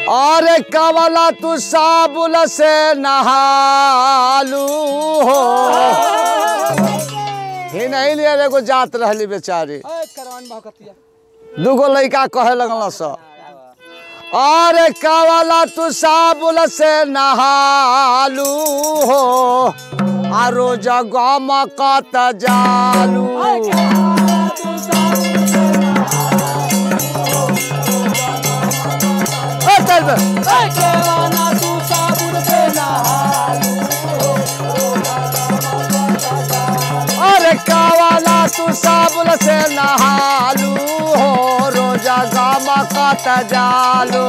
और कवला तू साबुल से नहालू हो ही नहीं लिए एगो जात रहली बेचारी करवान भगतिया दूगो लड़का कहे लगल स और कवला तू साबुल से नहालू हो आ रोज गम कत जालू ए, चल बे। अरे कावाला तू साबुल से नहालू हो रोजा गामा कत जालू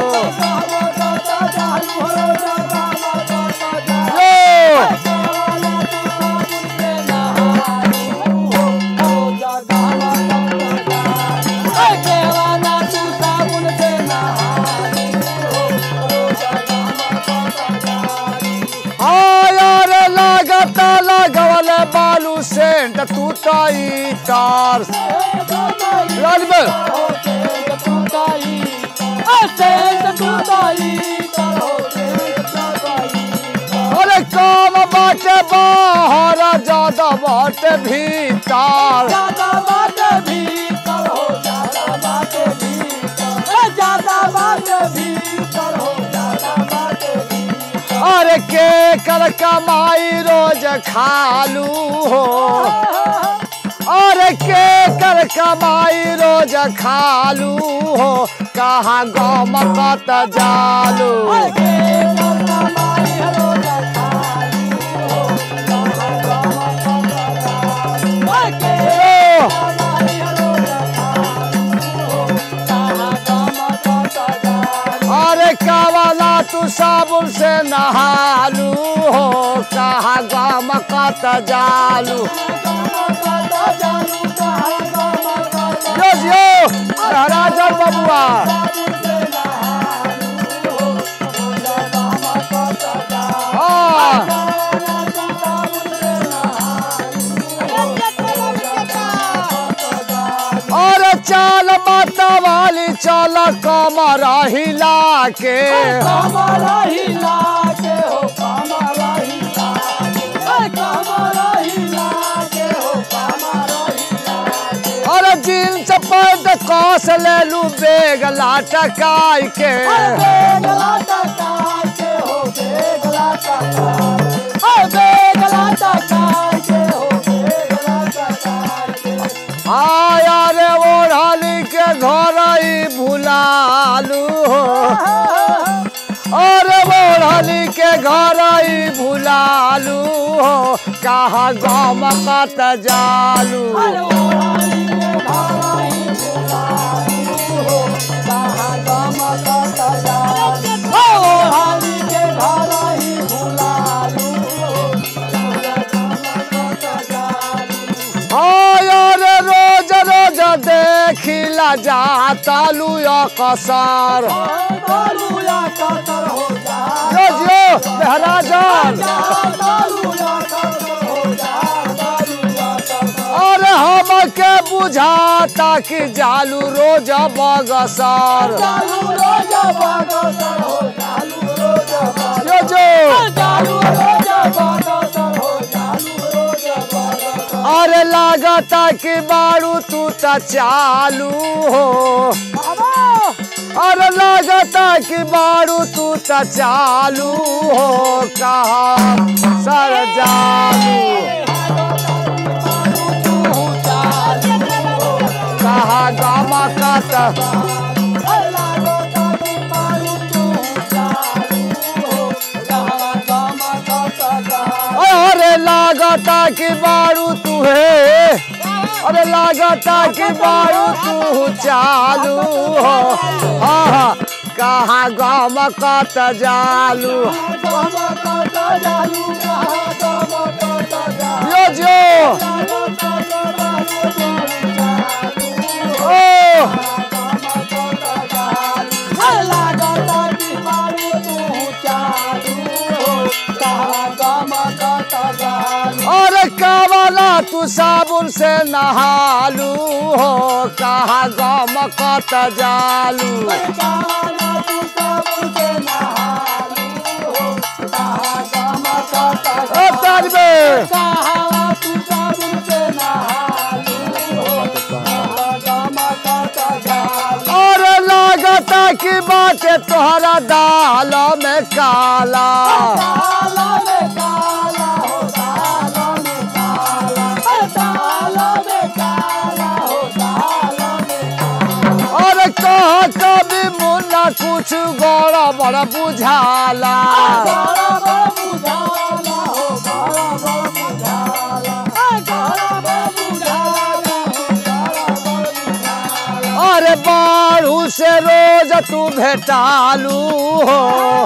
यो! आयर लागत लगवल बालू सेंट तू ताई तार राजबल अरे काम बाटे बाहर ज्यादा बाटे भीतर अरे के कर कमाई रोज खालू हो अरे के कर कमाई रोज खालू हो कहाँ गम कत जालू ओ, अरे कावाला तू साबुन से नहालू हो कहाँ गम कत जालू यो यो महाराजा बबुआ हाँ अरे चाल माता वाली चल कमर हिला के अरे जींस पैंट कस लेलू बेग लाटकाई के आया रे ओढ़ाली के घर ही भुलालू हो अरे ओढ़ाली के घर ही भुलालू हो कहाँ गम कत जालू आया रे रोज रोज देखिला जातालू कसर यो जो महाराजन अरे हमके बुझाता कि जालू रोज बगसर यो जो अरे लागता कि बारू तू त चालू हो अरे लागता कि बारू तू त चालू हो कहा सर जालू कहा गामा का त अरे लागता कि बारू तू है अरे लागता कि बारू तू चालू हो हाँ हाँ कहाँ गाम कत जालू यो जो ओ अरे कावाला तू साबुन से नहालू हो कहाँ गम कत जालू की बाटे तोहरा दाल में काला काला में काला हो काला में काला काला में काला हो काला में और कह कभी मुन्ना कुछ गौड़ा बड़ा बुझाला बड़ा बड़ा बुझाला हो बड़ा बड़ा बुझाला बड़ा बड़ा बुझाला हो बड़ा बड़ा बुझाला अरे बारू से रोज तू भेटालू हो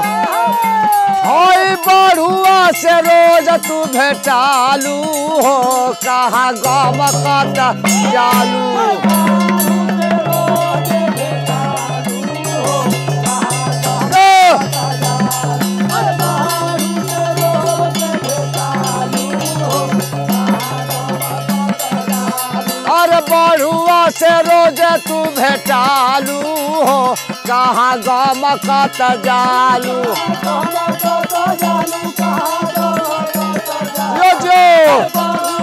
होई बड़ुआ से रोज तू भेटालू हो कहाँ गम कत जालू ओ, अरे बड़ुआ से रोज तू भेटालू हो कहाँ गम कत जालू यो जो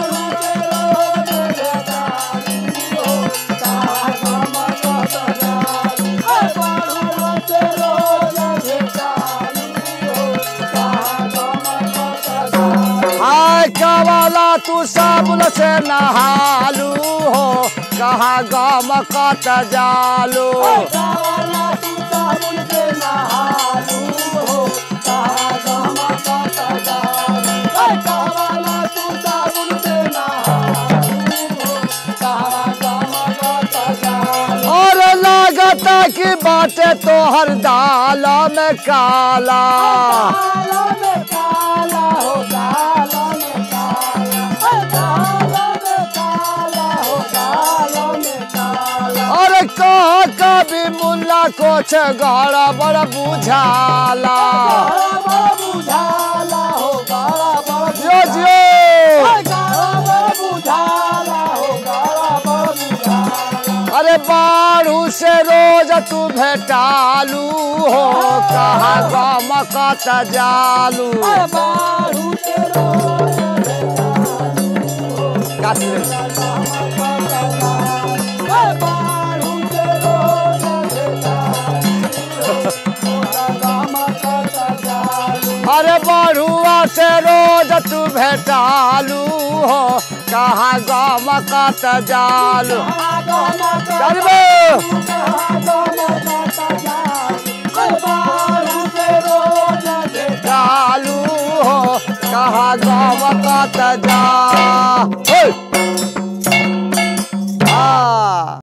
हाय कवाला तू साबुन से नहालू हो कहाँ गम कत जालू और लागता की बाटे तोहर दाल में काला और कह कभी मुल्ला कुछ गड़ा बड़ा बुझाला जो जो अरे बारू से रोज तू भेटालू हो कहाँ गम कत जालू काट ले। अरे बड़ुआ से रोज तू भेटालू हो कहाँ गम कत जालू चलबो जालू हो कहाँ गम कत जा ओए!